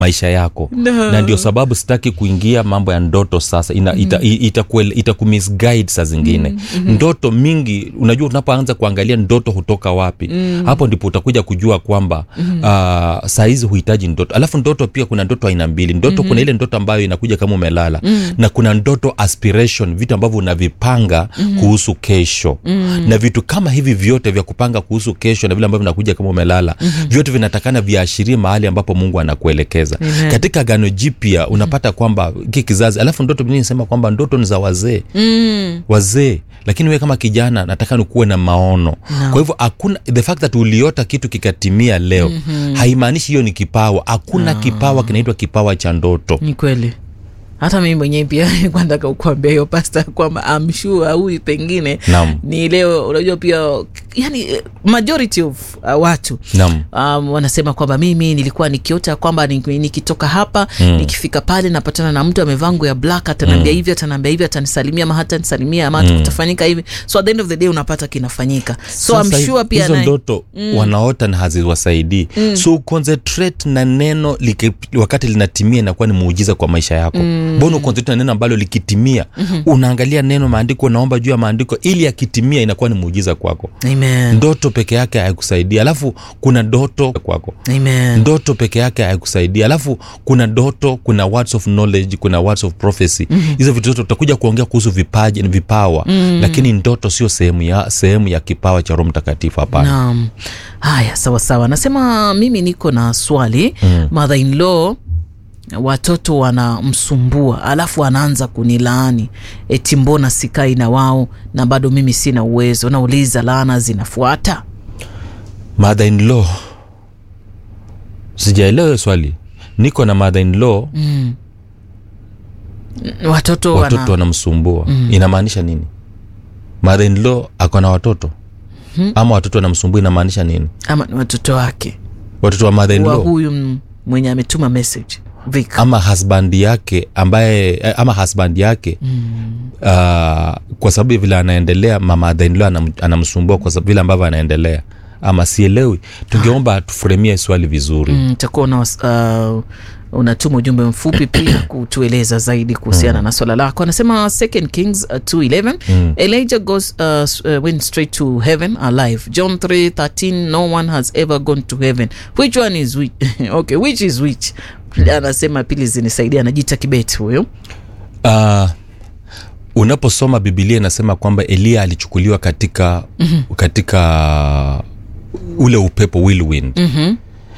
maisha yako No. na ndio sababu sitaki kuingia mambo ya ndoto sasa ina, ita, mm. ita, ita kumisguide saa zingine mm-hmm. ndoto mingi unajua unapoanza kuangalia ndoto hutoka wapi mm. hapo ndipo utakuja kujua kwamba mm-hmm. uh, saa hizi huhitaji ndoto alafu ndoto pia kuna ndoto aina mbili ndoto mm-hmm. kuna ile ndoto ambayo inakuja kama umelala mm. na kuna ndoto aspiration vitu ambavyo unavipanga mm-hmm. kuhusu kesho mm. na vitu kama hivi vyote vya kupanga kuhusu kesho na vile ambavyo vinakuja kama umelala mm-hmm. vyote vinatakana viashirie mahali ambapo mungu anakuelekeza Amen. katika gano jipya unapata kwamba ki kizazi alafu ndoto biblia inasema kwamba ndoto ni za wazee mm. wazee lakini wewe kama kijana nataka nikuwe na maono no. kwa hivyo hakuna the fact that uliota kitu kikatimia leo mm-hmm. haimaanishi hiyo ni kipawa hakuna no. kipawa kinaitwa kipawa cha ndoto ni kweli hata mimi mwenyewe pia nilikuwa nataka kukuambia hiyo pasta kwamba amshua huyu pengine Naam. ni leo unajua pia yani eh, majority of uh, watu Naam. um, wanasema kwamba mimi nilikuwa nikiota kwamba ni- nikitoka hapa mm. nikifika pale napatana na mtu amevaa nguo ya black atanaambia mm. hivi atanaambia hivi atanisalimia ama hata nisalimia ama mm. kutafanyika hivi so at the end of the day unapata kinafanyika so Sasa I'm sure pia hizo naye- ndoto mm. wanaota na haziwasaidii mm. so concentrate na neno liki, wakati linatimia inakuwa ni muujiza kwa maisha yako mbona mm. concentrate na neno ambalo likitimia mm-hmm. unaangalia neno maandiko unaomba juu ya maandiko ili yakitimia inakuwa ni muujiza kwako Amen. ndoto peke yake hayakusaidia alafu kuna ndoto kwako Amen. ndoto peke yake hayakusaidia alafu kuna ndoto kuna words of knowledge kuna words of prophecy mm-hmm. hizo vitu zote tutakuja kuongea kuhusu vipaji vipawa mm-hmm. lakini ndoto sio sehemu ya sehemu ya kipawa cha roho mtakatifu hapana naam haya sawa sawa nasema mimi niko na swali mm. mother in law watoto wanamsumbua alafu anaanza kunilaani eti mbona sikai na wao na bado mimi sina uwezo nauliza laana zinafuata mother in law sijaelewa hiyo swali niko na mother in law mm. watoto, watoto wana... wanamsumbua mm. inamaanisha nini mother in law ako na watoto hmm. ama watoto wanamsumbua inamaanisha nini ama ni watoto wake watoto wa mother in wa law huyu m- mwenye ametuma message Vic. ama husband yake ambaye eh, ama husband yake mm. uh, kwa sababu vile anaendelea mama adhainlo anam, anamsumbua kwa sababu vile ambavyo anaendelea ama sielewi tungeomba tufuremie swali vizuri Mm, takuwa una, uh, unatuma ujumbe mfupi pia kutueleza zaidi kuhusiana mm. na swala lako anasema second kings uh, 211 mm. elijah goes uh, s- uh, went straight to heaven alive john 313 no one has ever gone to heaven which one is which okay which is which anasema pili zinisaidia anajiita kibeti huyo uh, unaposoma bibilia inasema kwamba eliya alichukuliwa katika mm-hmm. katika ule upepo whirlwind mm-hmm.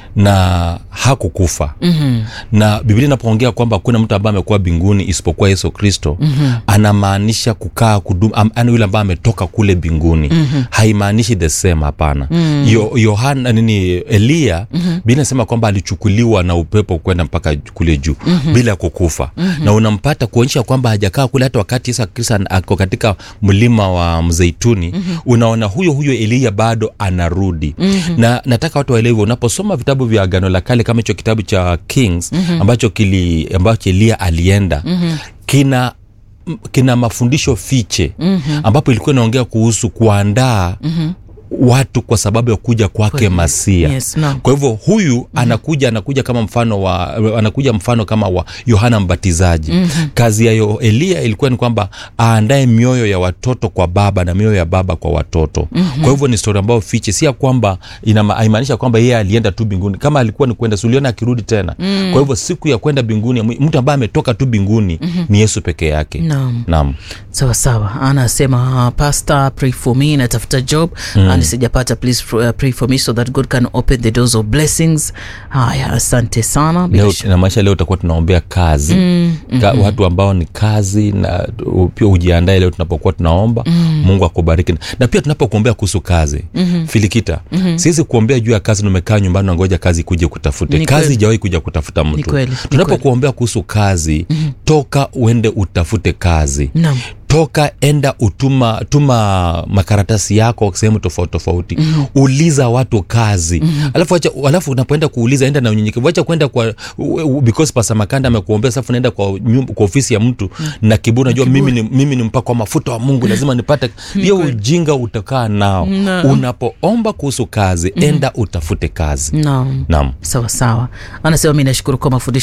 na hakukufa Mm-hmm. na biblia inapoongea kwamba hakuna mtu ambaye amekuwa mbinguni isipokuwa yesu kristo mm-hmm. anamaanisha kukaa kudumu am- yani yule ambaye ametoka kule mbinguni mm-hmm. haimaanishi the same hapana mm-hmm. Yo, yohana nini eliya mm-hmm. biblia inasema kwamba alichukuliwa na upepo kwenda mpaka kule juu mm-hmm. bila kukufa mm-hmm. na unampata kuonyesha kwamba hajakaa kule hata wakati yesu kristo ana- ako katika mlima wa mzeituni mm-hmm. unaona huyo huyo eliya bado anarudi mm-hmm. na nataka watu waelewe unaposoma vitabu vya agano la kale kama hicho kitabu cha kings mm-hmm. ambacho kili ambacho eliya alienda mm-hmm. kina m- kina mafundisho fiche mm-hmm. ambapo ilikuwa inaongea kuhusu kuandaa mm-hmm watu kwa sababu ya kuja kwake Kweli. masia Yes, naam. kwa hivyo huyu mm-hmm. anakuja anakuja kama mfano wa anakuja mfano kama wa yohana mbatizaji mm-hmm. kazi ya yo- eliya ilikuwa ni kwamba aandae mioyo ya watoto kwa baba na mioyo ya baba kwa watoto mm-hmm. kwa hivyo ni stori ambayo fiche si ya kwamba inama- haimaanisha kwamba yeye alienda tu binguni kama alikuwa ni kwenda suliona akirudi tena mm. kwa hivyo siku ya kwenda binguni mtu ambaye ametoka tu binguni mm-hmm. ni yesu peke yake Naam. naam sawa sawa anasema uh, pastor pray for me natafuta job mm. and sijapata please uh, pray for me so that god can open the doors of blessings haya asante sana Bila leo shaka- namaanisha leo utakuwa tunaombea kazi mm, Ka, watu ambao ni kazi na u- pia ujiandae leo tunapokuwa tunaomba mm. mungu akubariki na pia tunapokuombea kuhusu kazi mm-hmm. filikita mm-hmm. siwezi kuombea juu ya kazi numekaa nyumbani nangoja kazi kuja kutafute Ni kazi kweli. ijawahi kuja kutafuta Ni mtu kweli, ni tunapokuombea kuhusu kazi mm-hmm. toka uende utafute kazi Naam. toka enda utuma tuma makaratasi yako sehemu tofauti tofauti mm. uliza watu kazi mm. alafu, acha, alafu unapoenda kuuliza enda na unyenyekevu acha kwenda kwa u- u- because pasa makanda amekuombea safu naenda kwa, nyumba, kwa ofisi ya mtu mm. na kiburi najua mimi ni, mimi ni mpako wa mafuta wa mungu lazima nipate hiyo ujinga utakaa nao No. unapoomba kuhusu kazi enda utafute kazi naam naam sawa sawa anasema mi nashukuru kwa mafundisho